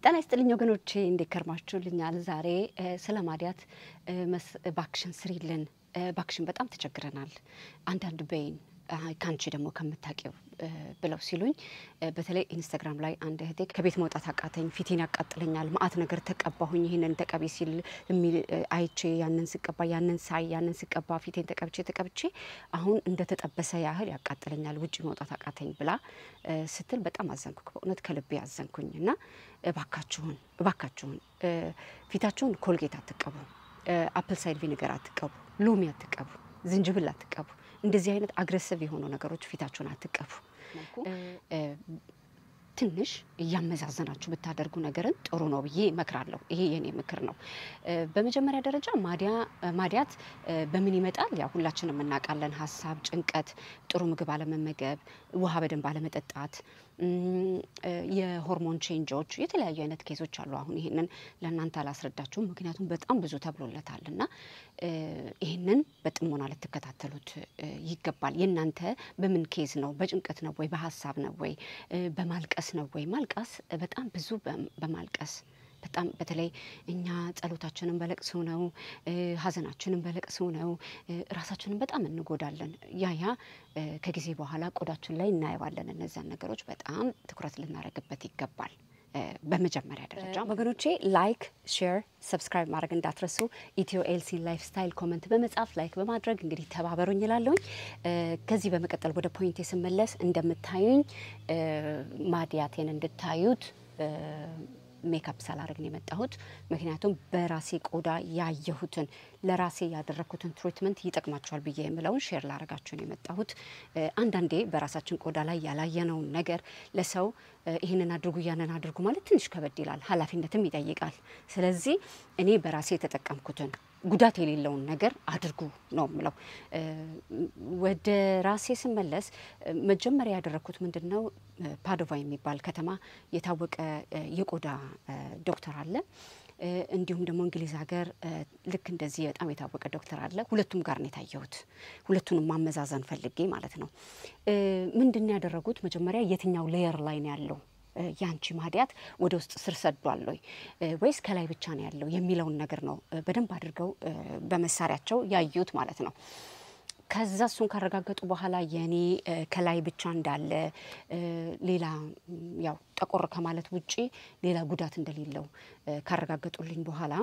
ጤና ይስጥልኝ ወገኖቼ፣ እንዴት ከርማችሁልኛል? ዛሬ ስለ ማዲያት ባክሽን ስሪልን፣ ባክሽን በጣም ተቸግረናል፣ አንዳንድ በይን ከአንቺ ደግሞ ከምታውቂው ብለው ሲሉኝ በተለይ ኢንስታግራም ላይ አንድ እህቴ ከቤት መውጣት አቃተኝ፣ ፊቴን ያቃጥለኛል፣ ማአት ነገር ተቀባሁኝ፣ ይህንን ተቀቢ ሲል የሚል አይቼ ያንን ስቀባ ያንን ሳይ ያንን ስቀባ ፊቴን ተቀብቼ ተቀብቼ አሁን እንደተጠበሰ ያህል ያቃጥለኛል፣ ውጭ መውጣት አቃተኝ ብላ ስትል በጣም አዘንኩ። በእውነት ከልቤ አዘንኩኝ እና እባካችሁን እባካችሁን ፊታችሁን ኮልጌት አትቀቡ፣ አፕል ሳይድ ቪኒገር አትቀቡ፣ ሎሚ አትቀቡ፣ ዝንጅብል አትቀቡ። እንደዚህ አይነት አግሬሲቭ የሆኑ ነገሮች ፊታችሁን አትቀቡ። ትንሽ እያመዛዘናችሁ ብታደርጉ ነገርን ጥሩ ነው ብዬ እመክራለሁ። ይሄ የኔ ምክር ነው። በመጀመሪያ ደረጃ ማዲያት በምን ይመጣል? ያው ሁላችንም እናውቃለን። ሀሳብ፣ ጭንቀት፣ ጥሩ ምግብ አለመመገብ፣ ውሃ በደንብ አለመጠጣት፣ የሆርሞን ቼንጆች፣ የተለያዩ አይነት ኬዞች አሉ። አሁን ይህንን ለእናንተ አላስረዳችሁም፣ ምክንያቱም በጣም ብዙ ተብሎለታል እና ይህንን በጥሞና ልትከታተሉት ይገባል። የእናንተ በምን ኬዝ ነው? በጭንቀት ነው ወይ? በሀሳብ ነው ወይ? በማልቀስ ነው ወይ? ማልቀስ በጣም ብዙ በማልቀስ በጣም በተለይ እኛ ጸሎታችንን በለቅሶ ነው፣ ሀዘናችንን በለቅሶ ነው፣ ራሳችንን በጣም እንጎዳለን። ያ ያ ከጊዜ በኋላ ቆዳችን ላይ እናየዋለን። እነዚያን ነገሮች በጣም ትኩረት ልናደርግበት ይገባል። በመጀመሪያ ደረጃ ወገኖቼ ላይክ፣ ሼር፣ ሰብስክራይብ ማድረግ እንዳትረሱ። ኢትዮ ኤልሲ ላይፍ ስታይል ኮመንት በመጻፍ ላይክ በማድረግ እንግዲህ ተባበሩኝ ይላለሁኝ። ከዚህ በመቀጠል ወደ ፖይንት ስመለስ እንደምታዩኝ ማዲያቴን እንድታዩት ሜካፕ ሳላደርግ ነው የመጣሁት። ምክንያቱም በራሴ ቆዳ ያየሁትን ለራሴ ያደረግኩትን ትሪትመንት ይጠቅማቸዋል ብዬ የምለውን ሼር ላረጋችሁ ነው የመጣሁት። አንዳንዴ በራሳችን ቆዳ ላይ ያላየነውን ነገር ለሰው ይህንን አድርጉ ያንን አድርጉ ማለት ትንሽ ከበድ ይላል፣ ኃላፊነትም ይጠይቃል። ስለዚህ እኔ በራሴ የተጠቀምኩትን ጉዳት የሌለውን ነገር አድርጉ ነው የምለው። ወደ ራሴ ስመለስ መጀመሪያ ያደረግኩት ምንድን ነው፣ ፓዶቫ የሚባል ከተማ የታወቀ የቆዳ ዶክተር አለ። እንዲሁም ደግሞ እንግሊዝ ሀገር ልክ እንደዚህ በጣም የታወቀ ዶክተር አለ። ሁለቱም ጋር ነው የታየሁት። ሁለቱንም ማመዛዘን ፈልጌ ማለት ነው። ምንድን ነው ያደረጉት? መጀመሪያ የትኛው ሌየር ላይ ነው ያለው ያንቺ ማዲያት ወደ ውስጥ ስር ሰዷል ወይ ወይስ ከላይ ብቻ ነው ያለው የሚለውን ነገር ነው በደንብ አድርገው በመሳሪያቸው ያዩት ማለት ነው። ከዛ እሱን ካረጋገጡ በኋላ የኔ ከላይ ብቻ እንዳለ ሌላ ያው ጠቆር ከማለት ውጪ ሌላ ጉዳት እንደሌለው ካረጋገጡልኝ በኋላ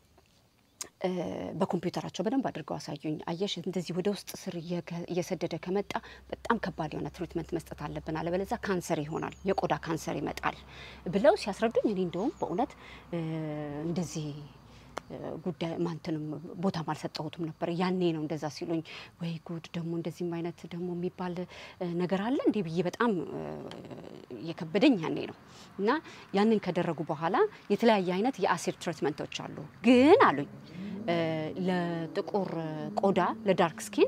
በኮምፒውተራቸው በደንብ አድርገው አሳዩኝ። አየሽ እንደዚህ ወደ ውስጥ ስር እየሰደደ ከመጣ በጣም ከባድ የሆነ ትሪትመንት መስጠት አለብን፣ አለበለዚያ ካንሰር ይሆናል፣ የቆዳ ካንሰር ይመጣል ብለው ሲያስረዱኝ እኔ እንደውም በእውነት እንደዚህ ጉዳይ ማንትንም ቦታም አልሰጠሁትም ነበር። ያኔ ነው እንደዛ ሲሉኝ፣ ወይ ጉድ ደግሞ እንደዚህም አይነት ደግሞ የሚባል ነገር አለ እንዴ ብዬ በጣም የከበደኝ ያኔ ነው። እና ያንን ከደረጉ በኋላ የተለያየ አይነት የአሲድ ትሪትመንቶች አሉ። ግን አሉኝ ለጥቁር ቆዳ ለዳርክ ስኪን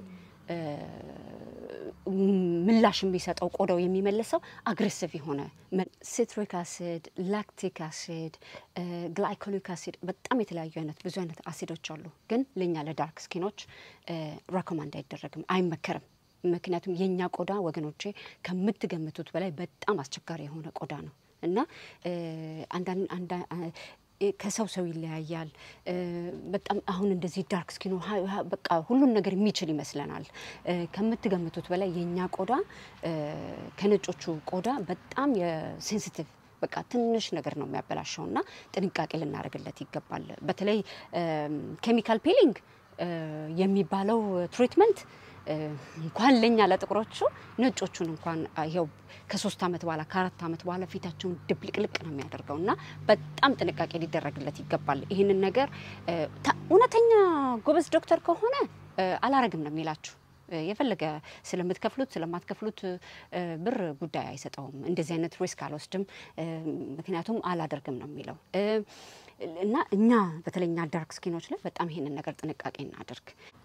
ምላሽ የሚሰጠው ቆዳው የሚመልሰው አግሬሲቭ የሆነ ሲትሪክ አሲድ፣ ላክቲክ አሲድ፣ ግላይኮሊክ አሲድ በጣም የተለያዩ አይነት ብዙ አይነት አሲዶች አሉ። ግን ለእኛ ለዳርክ ስኪኖች ሬኮማንድ አይደረግም፣ አይመከርም። ምክንያቱም የእኛ ቆዳ ወገኖቼ ከምትገምቱት በላይ በጣም አስቸጋሪ የሆነ ቆዳ ነው እና አንዳንድ ከሰው ሰው ይለያያል። በጣም አሁን እንደዚህ ዳርክ ስኪኑ በቃ ሁሉን ነገር የሚችል ይመስለናል። ከምትገምቱት በላይ የእኛ ቆዳ ከነጮቹ ቆዳ በጣም የሴንሲቲቭ በቃ ትንሽ ነገር ነው የሚያበላሸው እና ጥንቃቄ ልናደርግለት ይገባል። በተለይ ኬሚካል ፒሊንግ የሚባለው ትሪትመንት እንኳን ለኛ ለጥቁሮቹ ነጮቹን እንኳን ይኸው ከሶስት ዓመት በኋላ ከአራት ዓመት በኋላ ፊታቸውን ድብልቅልቅ ነው የሚያደርገው እና በጣም ጥንቃቄ ሊደረግለት ይገባል። ይህንን ነገር እውነተኛ ጎበዝ ዶክተር ከሆነ አላረግም ነው የሚላችሁ። የፈለገ ስለምትከፍሉት ስለማትከፍሉት ብር ጉዳይ አይሰጠውም። እንደዚህ አይነት ሪስክ አልወስድም፣ ምክንያቱም አላደርግም ነው የሚለው እና እኛ በተለይ እኛ ዳርክ ስኪኖች ላይ በጣም ይሄንን ነገር ጥንቃቄ እናደርግ።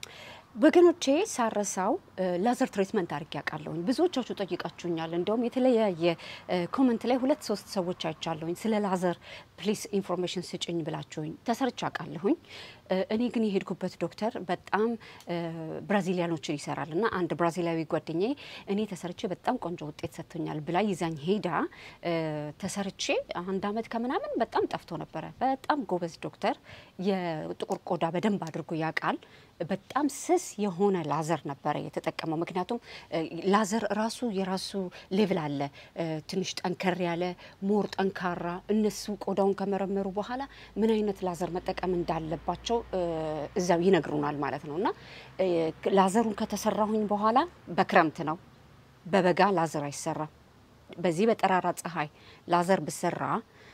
ወገኖቼ ሳረሳው ላዘር ትሪትመንት አድርጌ ያውቃለሁኝ። ብዙዎቻችሁ ጠይቃችሁኛል። እንደውም የተለያየ ኮመንት ላይ ሁለት ሶስት ሰዎች አይቻለሁኝ ስለ ላዘር ፕሊስ ኢንፎርሜሽን ስጭኝ ብላችሁኝ ተሰርቼ አውቃለሁኝ። እኔ ግን የሄድኩበት ዶክተር በጣም ብራዚሊያኖችን ይሰራል እና አንድ ብራዚላዊ ጓደኛዬ እኔ ተሰርቼ በጣም ቆንጆ ውጤት ሰጥቶኛል ብላ ይዛኝ ሄዳ ተሰርቼ አንድ አመት ከምናምን በጣም ጠፍቶ ነበረ። በጣም ጎበዝ ዶክተር፣ የጥቁር ቆዳ በደንብ አድርጎ ያውቃል። በጣም ስስ የሆነ ላዘር ነበረ የተጠቀመው። ምክንያቱም ላዘር ራሱ የራሱ ሌቭል አለ። ትንሽ ጠንከር ያለ ሞር ጠንካራ። እነሱ ቆዳውን ከመረመሩ በኋላ ምን አይነት ላዘር መጠቀም እንዳለባቸው እዛው ይነግሩናል ማለት ነው። እና ላዘሩን ከተሰራሁኝ በኋላ በክረምት ነው፣ በበጋ ላዘር አይሰራም። በዚህ በጠራራ ፀሐይ ላዘር ብሰራ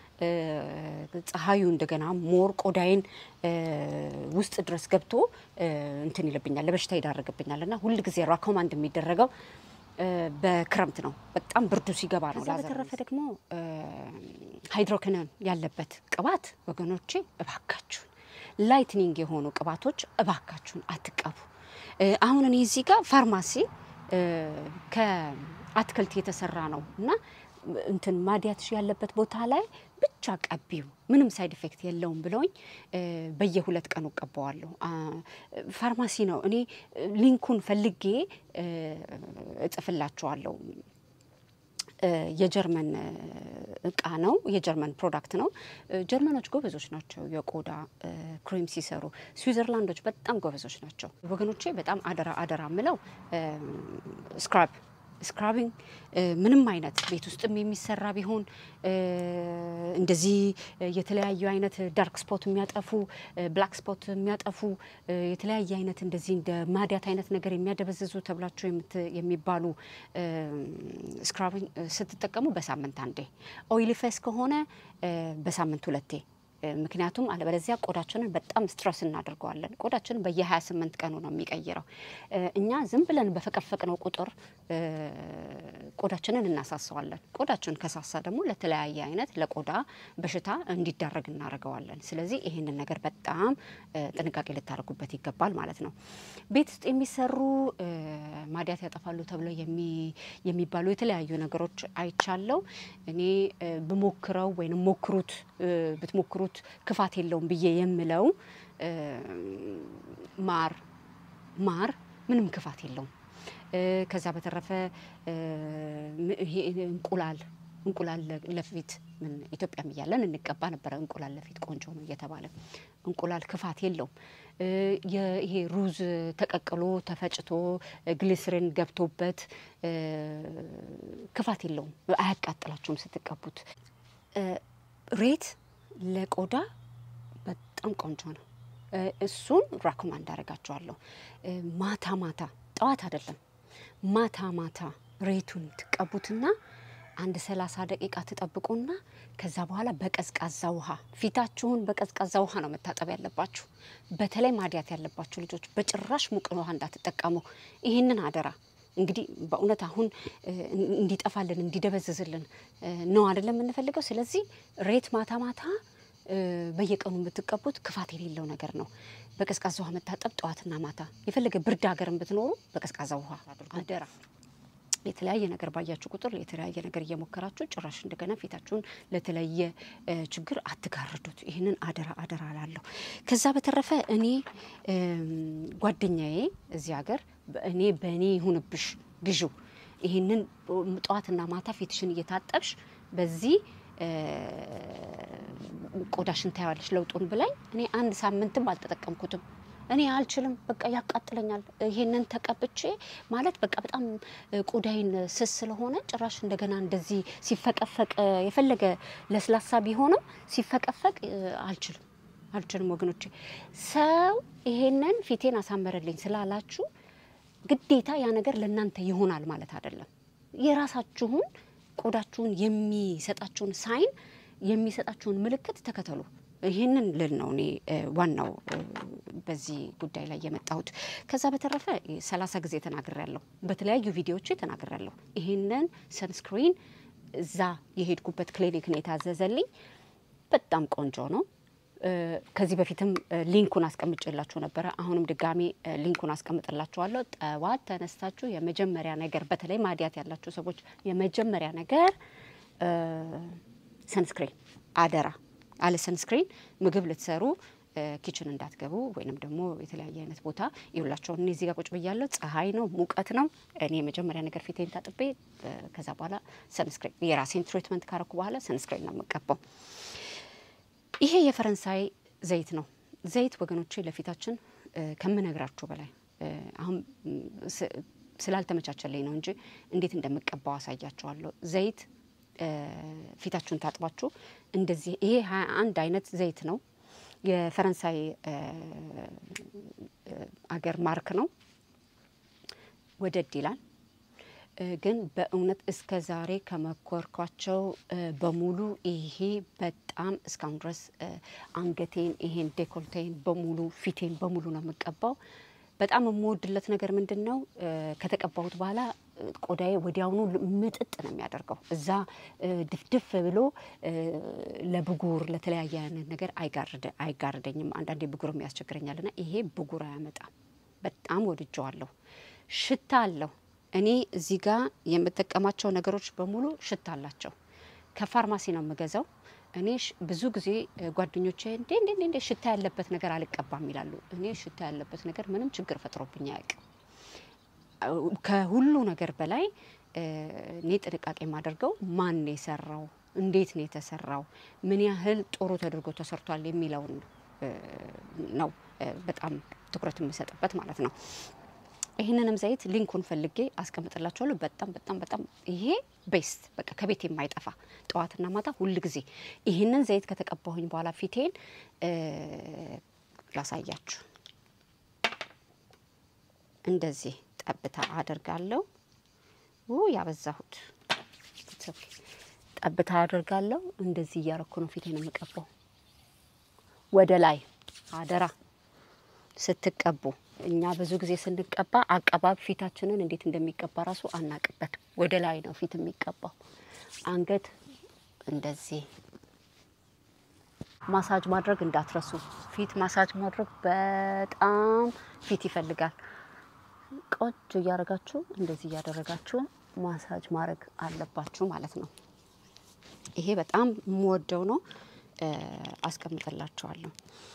ፀሐዩ እንደገና ሞር ቆዳይን ውስጥ ድረስ ገብቶ እንትን ይልብኛል፣ ለበሽታ ይዳረግብኛል እና ሁል ጊዜ ራኮማንድ የሚደረገው በክረምት ነው። በጣም ብርዱ ሲገባ ነው። ከዛ በተረፈ ደግሞ ሃይድሮክነን ያለበት ቅባት ወገኖቼ እባካችሁን፣ ላይትኒንግ የሆኑ ቅባቶች እባካችሁን አትቀቡ። አሁን እኔ እዚህ ጋር ፋርማሲ ከአትክልት የተሰራ ነው እና እንትን ማዲያትሽ ያለበት ቦታ ላይ ብቻ ቀቢው ምንም ሳይድ ኢፌክት የለውም ብለውኝ በየሁለት ቀኑ ቀባዋለሁ። ፋርማሲ ነው። እኔ ሊንኩን ፈልጌ እጽፍላችኋለሁ። የጀርመን እቃ ነው። የጀርመን ፕሮዳክት ነው። ጀርመኖች ጎበዞች ናቸው የቆዳ ክሬም ሲሰሩ። ስዊዘርላንዶች በጣም ጎበዞች ናቸው ወገኖቼ። በጣም አደራ አደራ ምለው ስክራብ ስክራቢንግ ምንም አይነት ቤት ውስጥም የሚሰራ ቢሆን እንደዚህ የተለያዩ አይነት ዳርክ ስፖት የሚያጠፉ ብላክ ስፖት የሚያጠፉ የተለያየ አይነት እንደዚህ እንደ ማዲያት አይነት ነገር የሚያደበዝዙ ተብላቸው የሚባሉ ስክራቢንግ ስትጠቀሙ በሳምንት አንዴ፣ ኦይሊ ፌስ ከሆነ በሳምንት ሁለቴ ምክንያቱም አለበለዚያ ቆዳችንን በጣም ስትረስ እናደርገዋለን። ቆዳችንን በየ28 ቀኑ ነው የሚቀይረው። እኛ ዝም ብለን በፈቀፈቅነው ቁጥር ቆዳችንን እናሳሰዋለን። ቆዳችን ከሳሳ ደግሞ ለተለያየ አይነት ለቆዳ በሽታ እንዲዳረግ እናደርገዋለን። ስለዚህ ይህንን ነገር በጣም ጥንቃቄ ልታደርጉበት ይገባል ማለት ነው። ቤት ውስጥ የሚሰሩ ማዲያት ያጠፋሉ ተብለው የሚባሉ የተለያዩ ነገሮች አይቻለው። እኔ ብሞክረው ወይም ሞክሩት ብትሞክሩት ክፋት የለውም ብዬ የምለው ማር ማር ምንም ክፋት የለውም። ከዛ በተረፈ እንቁላል እንቁላል ለፊት ምን ኢትዮጵያም እያለን እንቀባ ነበረ። እንቁላል ለፊት ቆንጆ ነው እየተባለ እንቁላል ክፋት የለውም። ይሄ ሩዝ ተቀቅሎ ተፈጭቶ ግሊስሪን ገብቶበት ክፋት የለውም። አያቃጥላችሁም ስትቀቡት። ሬት ለቆዳ በጣም ቆንጆ ነው። እሱን ራኮማንድ አደርጋችኋለሁ። ማታ ማታ ጠዋት አይደለም፣ ማታ ማታ ሬቱን ትቀቡትና አንድ ሰላሳ ደቂቃ ትጠብቁና ከዛ በኋላ በቀዝቃዛ ውሃ ፊታችሁን በቀዝቃዛ ውሃ ነው መታጠብ ያለባችሁ። በተለይ ማዲያት ያለባችሁ ልጆች በጭራሽ ሙቅ ውሃ እንዳትጠቀሙ። ይህንን አደራ። እንግዲህ በእውነት አሁን እንዲጠፋልን እንዲደበዝዝልን ነው አይደለም የምንፈልገው። ስለዚህ ሬት ማታ ማታ በየቀኑ የምትቀቡት ክፋት የሌለው ነገር ነው። በቀዝቃዛ ውሃ መታጠብ ጠዋትና ማታ። የፈለገ ብርድ ሀገርን ብትኖሩ በቀዝቃዛ ውሃ አደራ። የተለያየ ነገር ባያችሁ ቁጥር የተለያየ ነገር እየሞከራችሁ ጭራሽ እንደገና ፊታችሁን ለተለየ ችግር አትጋርዱት። ይህንን አደራ አደራ ላለሁ። ከዛ በተረፈ እኔ ጓደኛዬ እዚህ ሀገር እኔ በእኔ ይሁንብሽ ግዢ ይህንን ጠዋትና ማታ ፊትሽን እየታጠብሽ በዚህ ቆዳሽን ታያለሽ ለውጡን ብላኝ እኔ አንድ ሳምንትም አልተጠቀምኩትም። እኔ አልችልም፣ በቃ ያቃጥለኛል። ይሄንን ተቀብቼ ማለት በቃ በጣም ቆዳይን ስስ ስለሆነ ጭራሽ እንደገና እንደዚህ ሲፈቀፈቅ የፈለገ ለስላሳ ቢሆንም ሲፈቀፈቅ አልችልም አልችልም ወገኖቼ። ሰው ይሄንን ፊቴን አሳመረልኝ ስላላችሁ ግዴታ ያ ነገር ለእናንተ ይሆናል ማለት አይደለም። የራሳችሁን ቆዳችሁን የሚሰጣችሁን ሳይን የሚሰጣችሁን ምልክት ተከተሉ። ይህንን ልል ነው እኔ ዋናው በዚህ ጉዳይ ላይ የመጣሁት። ከዛ በተረፈ ሰላሳ ጊዜ ተናግሬያለሁ፣ በተለያዩ ቪዲዮዎች ተናግሬያለሁ። ይህንን ሰንስክሪን እዛ የሄድኩበት ክሊኒክ ነው የታዘዘልኝ። በጣም ቆንጆ ነው። ከዚህ በፊትም ሊንኩን አስቀምጬላችሁ ነበረ። አሁንም ድጋሚ ሊንኩን አስቀምጥላችኋለሁ። ጠዋት ተነስታችሁ የመጀመሪያ ነገር በተለይ ማዲያት ያላችሁ ሰዎች የመጀመሪያ ነገር ሰንስክሪን አደራ። አለ ሰንስክሪን ምግብ ልትሰሩ ኪችን እንዳትገቡ ወይንም ደግሞ የተለያየ አይነት ቦታ ይውላቸው። እኔ እዚህ ጋር ቁጭ ብያለሁ። ፀሐይ ነው፣ ሙቀት ነው። እኔ የመጀመሪያ ነገር ፊቴን ታጥቤ ከዛ በኋላ ሰንስክሪን የራሴን ትሪትመንት ካረኩ በኋላ ሰንስክሪን ነው የምቀባው። ይሄ የፈረንሳይ ዘይት ነው። ዘይት ወገኖቼ ለፊታችን ከምነግራችሁ በላይ አሁን ስላልተመቻቸልኝ ነው እንጂ እንዴት እንደምቀባው አሳያቸዋለሁ። ዘይት ፊታችሁን ታጥባችሁ እንደዚህ ይሄ ሀያ አንድ አይነት ዘይት ነው። የፈረንሳይ አገር ማርክ ነው። ወደድ ይላል ግን በእውነት እስከ ዛሬ ከመኮርኳቸው በሙሉ ይሄ በጣም እስካሁን ድረስ አንገቴን፣ ይሄን ዴኮልቴን በሙሉ ፊቴን በሙሉ ነው የምቀባው። በጣም የምወድለት ነገር ምንድን ነው? ከተቀባሁት በኋላ ቆዳዬ ወዲያውኑ ምጥጥ ነው የሚያደርገው። እዛ ድፍድፍ ብሎ ለብጉር ለተለያየ አይነት ነገር አይጋርደኝም። አንዳንዴ ብጉርም ያስቸግረኛልና ይሄ ብጉር አያመጣም። በጣም ወድጀዋለሁ። ሽታ አለው። እኔ እዚህ ጋር የምጠቀማቸው ነገሮች በሙሉ ሽታ አላቸው። ከፋርማሲ ነው የምገዛው። እኔ ብዙ ጊዜ ጓደኞቼ እንዴ እንዴ እንዴ ሽታ ያለበት ነገር አልቀባም ይላሉ። እኔ ሽታ ያለበት ነገር ምንም ችግር ፈጥሮብኝ አያውቅም። ከሁሉ ነገር በላይ እኔ ጥንቃቄ የማደርገው ማን ነው የሰራው፣ እንዴት ነው የተሰራው፣ ምን ያህል ጥሩ ተደርጎ ተሰርቷል የሚለውን ነው በጣም ትኩረት የምሰጥበት ማለት ነው። ይህንንም ዘይት ሊንኩን ፈልጌ አስቀምጥላችኋለሁ። በጣም በጣም በጣም ይሄ ቤስት በቃ ከቤት የማይጠፋ ጠዋትና ማታ ሁል ጊዜ ይህንን ዘይት ከተቀባሁኝ በኋላ ፊቴን ላሳያችሁ። እንደዚህ ጠብታ አደርጋለሁ። ያበዛሁት ጠብታ አደርጋለሁ። እንደዚህ እያረኩ ነው ፊቴን የምቀባው። ወደ ላይ አደራ ስትቀቡ እኛ ብዙ ጊዜ ስንቀባ አቀባብ ፊታችንን እንዴት እንደሚቀባ ራሱ አናቅበት። ወደ ላይ ነው ፊት የሚቀባው። አንገት እንደዚህ ማሳጅ ማድረግ እንዳትረሱ። ፊት ማሳጅ ማድረግ በጣም ፊት ይፈልጋል። ቆንጆ እያደረጋችሁ እንደዚህ እያደረጋችሁ ማሳጅ ማድረግ አለባችሁ ማለት ነው። ይሄ በጣም የምወደው ነው። አስቀምጥላችኋለሁ።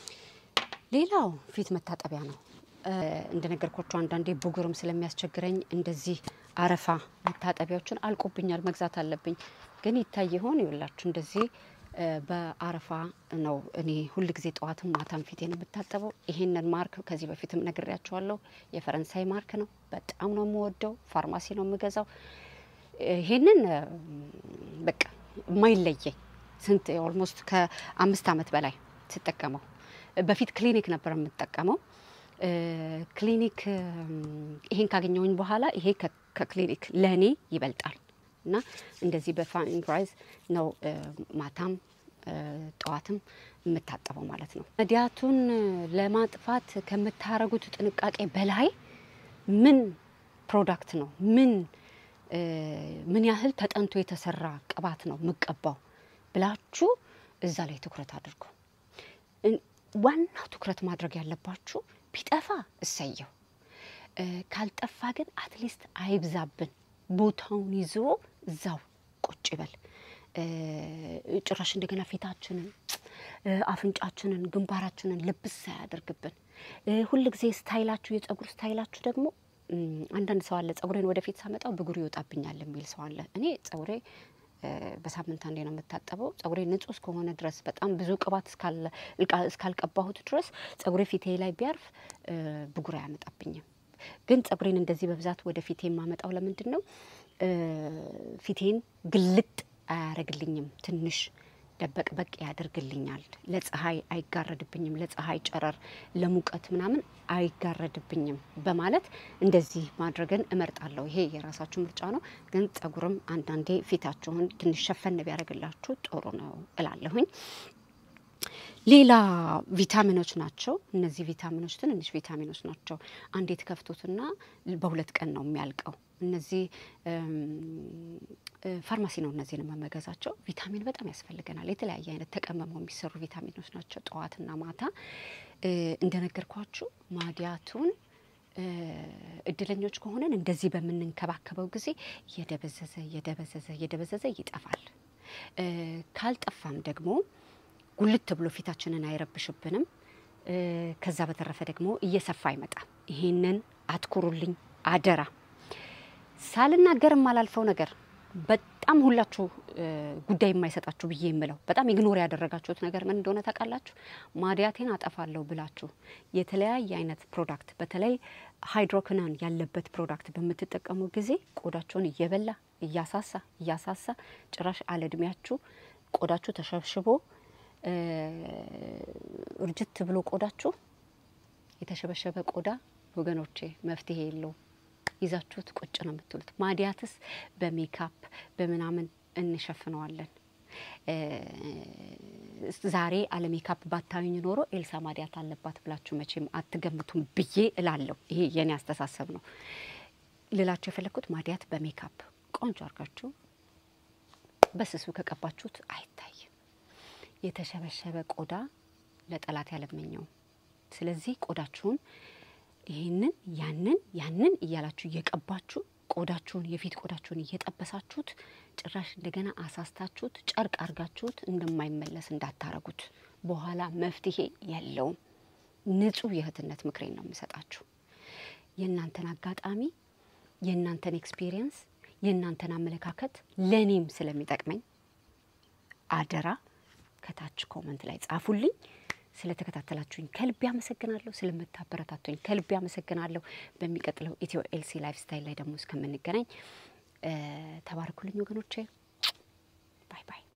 ሌላው ፊት መታጠቢያ ነው። እንደነገርኳቸው አንዳንዴ ብጉርም ስለሚያስቸግረኝ እንደዚህ አረፋ መታጠቢያዎችን አልቆብኛል፣ መግዛት አለብኝ። ግን ይታይ ይሆን ይውላችሁ፣ እንደዚህ በአረፋ ነው እኔ ሁል ጊዜ ጠዋትም ማታም ፊቴን የምታጠበው። ይሄንን ማርክ ከዚህ በፊትም ነግሬያቸዋለሁ። የፈረንሳይ ማርክ ነው። በጣም ነው የምወደው። ፋርማሲ ነው የምገዛው። ይሄንን በቃ የማይለየኝ ስንት ኦልሞስት ከአምስት ዓመት በላይ ስጠቀመው በፊት ክሊኒክ ነበር የምጠቀመው። ክሊኒክ ይሄን ካገኘውኝ በኋላ ይሄ ከክሊኒክ ለእኔ ይበልጣል እና እንደዚህ በፋይን ራይዝ ነው ማታም ጠዋትም የምታጠበው ማለት ነው። መዲያቱን ለማጥፋት ከምታረጉት ጥንቃቄ በላይ ምን ፕሮዳክት ነው ምን ምን ያህል ተጠንቶ የተሰራ ቅባት ነው የምቀባው ብላችሁ እዛ ላይ ትኩረት አድርጉ። ዋናው ትኩረት ማድረግ ያለባችሁ ቢጠፋ እሰየው፣ ካልጠፋ ግን አትሊስት አይብዛብን፣ ቦታውን ይዞ እዛው ቁጭ ይበል። ጭራሽ እንደገና ፊታችንን፣ አፍንጫችንን፣ ግንባራችንን ልብስ ሳያደርግብን ሁል ጊዜ ስታይላችሁ የጸጉር ስታይላችሁ ደግሞ አንዳንድ ሰው አለ ጸጉሬን ወደፊት ሳመጣው ብጉር ይወጣብኛል የሚል ሰው አለ። እኔ ጸጉሬ በሳምንት አንዴ ነው የምታጠበው። ጸጉሬ ንጹህ እስከሆነ ድረስ በጣም ብዙ ቅባት እስካልቀባሁት ድረስ ጸጉሬ ፊቴ ላይ ቢያርፍ ብጉር አያመጣብኝም። ግን ጸጉሬን እንደዚህ በብዛት ወደ ፊቴ የማመጣው ለምንድን ነው? ፊቴን ግልጥ አያደርግልኝም። ትንሽ ደበቅ በቅ ያደርግልኛል። ለፀሐይ አይጋረድብኝም። ለፀሐይ ጨረር፣ ለሙቀት ምናምን አይጋረድብኝም በማለት እንደዚህ ማድረግን እመርጣለሁ። ይሄ የራሳችሁ ምርጫ ነው። ግን ጸጉርም አንዳንዴ ፊታችሁን ትንሽ ሸፈን ቢያደርግላችሁ ጥሩ ነው እላለሁኝ። ሌላ ቪታሚኖች ናቸው። እነዚህ ቪታሚኖች ትንንሽ ቪታሚኖች ናቸው። አንዴ ትከፍቱትና በሁለት ቀን ነው የሚያልቀው። እነዚህ ፋርማሲ ነው እነዚህን የምመገዛቸው። ቪታሚን በጣም ያስፈልገናል። የተለያየ አይነት ተቀመመው የሚሰሩ ቪታሚኖች ናቸው። ጠዋትና ማታ እንደነገርኳችሁ ማዲያቱን እድለኞች ከሆነን እንደዚህ በምንንከባከበው ጊዜ እየደበዘዘ እየደበዘዘ እየደበዘዘ ይጠፋል። ካልጠፋም ደግሞ ጉልት ብሎ ፊታችንን አይረብሽብንም። ከዛ በተረፈ ደግሞ እየሰፋ አይመጣም። ይሄንን አትኩሩልኝ አደራ። ሳልናገር የማላልፈው ነገር በጣም ሁላችሁ ጉዳይ የማይሰጣችሁ ብዬ የምለው በጣም ኢግኖር ያደረጋችሁት ነገር ምን እንደሆነ ታውቃላችሁ? ማዲያቴን አጠፋለሁ ብላችሁ የተለያየ አይነት ፕሮዳክት በተለይ ሃይድሮክናን ያለበት ፕሮዳክት በምትጠቀሙ ጊዜ ቆዳችሁን እየበላ እያሳሳ እያሳሳ ጭራሽ አለ እድሜያችሁ ቆዳችሁ ተሸብሽቦ እርጅት ብሎ ቆዳችሁ የተሸበሸበ ቆዳ ወገኖቼ መፍትሄ የለውም። ይዛችሁት ቁጭ ነው የምትሉት። ማዲያትስ በሜካፕ በምናምን እንሸፍነዋለን። ዛሬ አለ ሜካፕ ባታዩኝ ኖሮ ኤልሳ ማዲያት አለባት ብላችሁ መቼም አትገምቱም ብዬ እላለሁ። ይሄ የኔ አስተሳሰብ ነው። ልላችሁ የፈለግኩት ማዲያት በሜካፕ ቆንጆ አድርጋችሁ በስሱ ከቀባችሁት አይታይም። የተሸበሸበ ቆዳ ለጠላት ያለመኘው። ስለዚህ ቆዳችሁን ይህንን ያንን ያንን እያላችሁ እየቀባችሁ ቆዳችሁን የፊት ቆዳችሁን እየጠበሳችሁት ጭራሽ እንደገና አሳስታችሁት ጨርቅ አርጋችሁት እንደማይመለስ እንዳታረጉት። በኋላ መፍትሄ የለውም። ንጹህ የእህትነት ምክሬን ነው የምሰጣችሁ። የእናንተን አጋጣሚ፣ የእናንተን ኤክስፒሪየንስ፣ የእናንተን አመለካከት ለእኔም ስለሚጠቅመኝ አደራ ከታች ኮመንት ላይ ጻፉልኝ። ስለተከታተላችሁኝ ከልቤ አመሰግናለሁ። ስለምታበረታቱኝ ከልቤ አመሰግናለሁ። በሚቀጥለው ኢትዮ ኤልሲ ላይፍ ስታይል ላይ ደግሞ እስከምንገናኝ ተባረኩልኝ ወገኖቼ። ባይ ባይ።